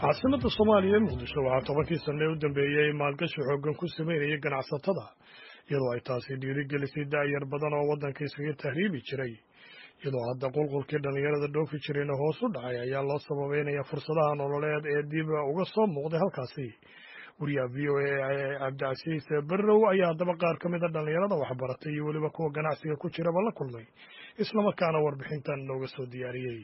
caasimada soomaaliya ee muqdisho waxaa tobankii sanne u dambeeyey maalgashi xooggan ku sameynayay ganacsatada iyadoo ay taasi dhiirigelisay da'yar badan oo waddanka iskaga tahriibi jiray iyadoo hadda qulqulkii dhallinyarada dhoofi jirayna hoos u dhacay ayaa loo sababeynaya fursadaha nololeed ee dib uga soo muuqday halkaasi wariyaha v o a ee cabdicasiis berrow ayaa haddaba qaar ka mid a dhallinyarada waxbaratay iyo weliba kuwa ganacsiga ku jiraba la kulmay islamarkaana warbixintan nooga soo diyaariyey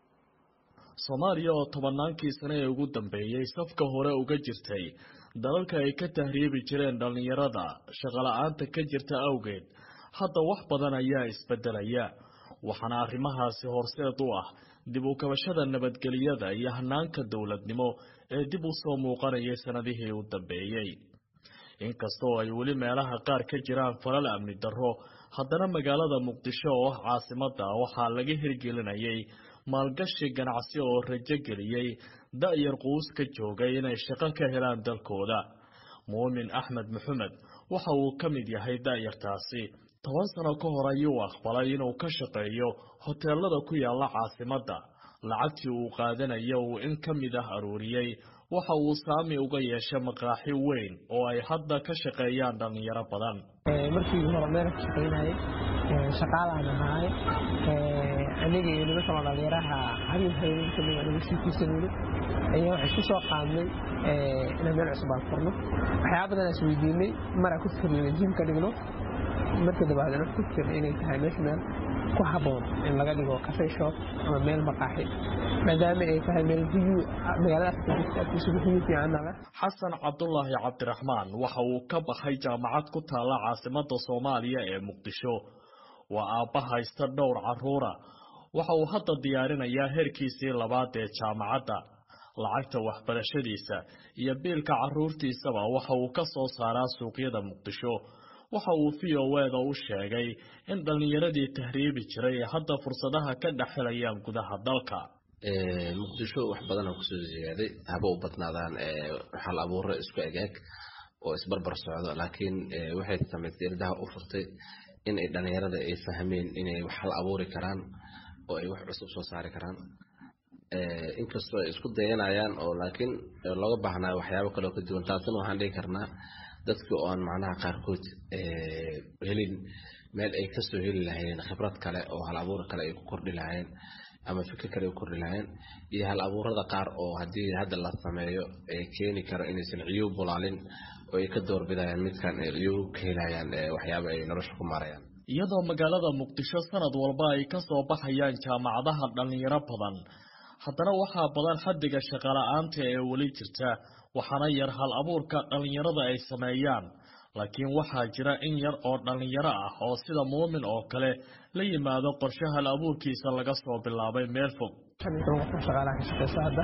soomaaliya oo tobannaankii sane ee ugu dambeeyey safka hore uga jirtay dalalka ay ka tahriibi jireen dhallinyarada shaqola'aanta ka jirta awgeed hadda wax badan ayaa isbedelaya waxaana arrimahaasi horseed u ah dib u kabashada nabadgelyada iyo hanaanka dowladnimo ee dib u soo muuqanayay sannadihii u dambeeyey inkastoo ay weli meelaha qaar ka jiraan falal amni darro haddana magaalada muqdisho oo ah caasimadda waxaa laga hirgelinayay maalgashi ganacsi oo rajo geliyey da'yar quus ka joogay inay shaqo ka helaan dalkooda muumin axmed maxamed waxa uu ka mid yahay da'yartaasi toban sano ka hor ayuu aqbalay inuu ka shaqeeyo hoteelada ku yaalla caasimadda lacagtii uu qaadanaya uu in ka mid ah aruuriyey waxa uu saami uga yeeshay maqaaxi weyn oo ay hadda ka shaqeeyaan dhallinyaro badan markii hore meel ka shaqaynayay shaqaalaan ahaay aniga iyo niman kaloo dhallinyaraha habeen habeen kamid anaga siikiisanayno ayaa waxay isku soo qaadnay inaan meel cusub aan furno waxyaaba badan is weydiinay maraa ku fikirnay jim ka dhigno marka dabaadna ku fikirna inay tahay meesha meel ku habboon in laga dhigo cafe shop ama meel maqaaxi maadaama ay tahay meel biyu magaaladaas biyu fiicanna leh xasan cabdulaahi cabdiraxmaan waxa uu ka baxay jaamacad ku taalla caasimada soomaaliya ee muqdisho waa aabba haysta dhowr carruura waxa uu hadda diyaarinayaa heerkiisii labaad ee jaamacadda lacagta waxbarashadiisa iyo biilka carruurtiisaba waxa uu ka soo saaraa suuqyada muqdisho waxa uu v o eda u sheegay in dhallinyaradii tahriibi jiray ee hadda fursadaha ka dhex helayaan gudaha dalka muqdisho wax badan oo kusoo ziyaaday haba u badnaadaan xal abuuro isku egaag oo isbarbar socdo laakiin waxay samaysay ildaha u furtay in ay dhallinyarada ay fahmeen inay wax hal abuuri karaan oo ay wax cusub soo saari karaan inkastoo ay isku dayanayaan oo laakiin looga baahnayo waxyaabo kaleo ka duwan taasina waxaan dhigi karnaa dadki oo aan macnaha qaarkood helin meel ay kasoo heli lahaayeen khibrad kale oo hal abuur kale ay ku kordhi lahaayeen ama fikir kale ay ku kordhi lahaayeen iyo hal abuurada qaar oo haddii hadda la sameeyo ee keeni karo inaysan ciyuu bulaalin oo ay ka doorbidayaan midkan ay ciyuu ka helayaan waxyaaba ay nolosha ku maarayaan iyadoo magaalada muqdisho sanad walba ay ka soo baxayaan jaamacadaha dhallinyaro badan haddana waxaa badan xaddiga shaqola'aanta ee weli jirta waxaana yar hal abuurka dhallinyarada ay sameeyaan laakiin waxaa jira in yar oo dhallinyaro ah oo sida muumin oo kale la yimaado qorshe hal abuurkiisa laga soo bilaabay meel fog shaqaalaha ka shaqeysa hadda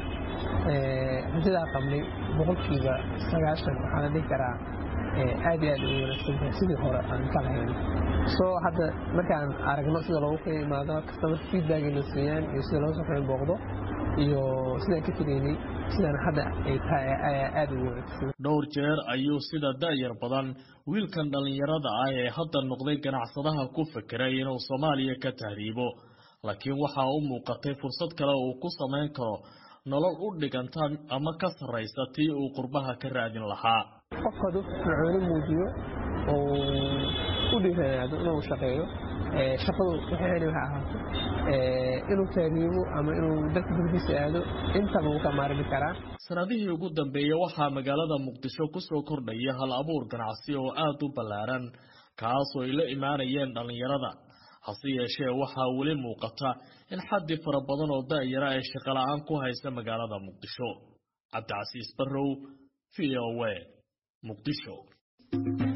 hantidaa qabnay boqolkiiba sagaashan waxaa la dhihi karaa aad iyo aad u wanaagsantahay sidii hore aan ka lahayn soo hadda markaan aragno sida loogu kala imaado customer feedback la siiyaan iyo sida loo soo booqdo iyo sidaan ka tegaynay sidaan hadda ay tahay ayaa aad ugu wanaagsan dhowr jeer ayuu sida da'yar badan wiilkan dhallinyarada ah ee hadda noqday ganacsadaha ku fekeray inuu soomaaliya ka tahriibo laakiin waxaa u muuqatay fursad kale uu ku samayn karo nolol u dhiganta ama ka sarraysa tii uu qurbaha ka raadin lahaa qofkadu fircooni muujiyo oo u dhiiranaado inuu shaqeeyo shaqadu waxay heli waxa ahaato inuu taariibo ama inuu dalka dugdiisa aado intaba wuu ka maarmi karaa sanadihii ugu dambeeyey waxaa magaalada muqdisho kusoo kordhaya hal abuur ganacsi oo aad u ballaaran kaasoo ay la imaanayeen dhallinyarada hase yeeshee waxaa weli muuqata in xaddi fara badan oo da'yara ay shaqola'aan ku haysa magaalada muqdisho cabdicasiis barrow v o a muqdisho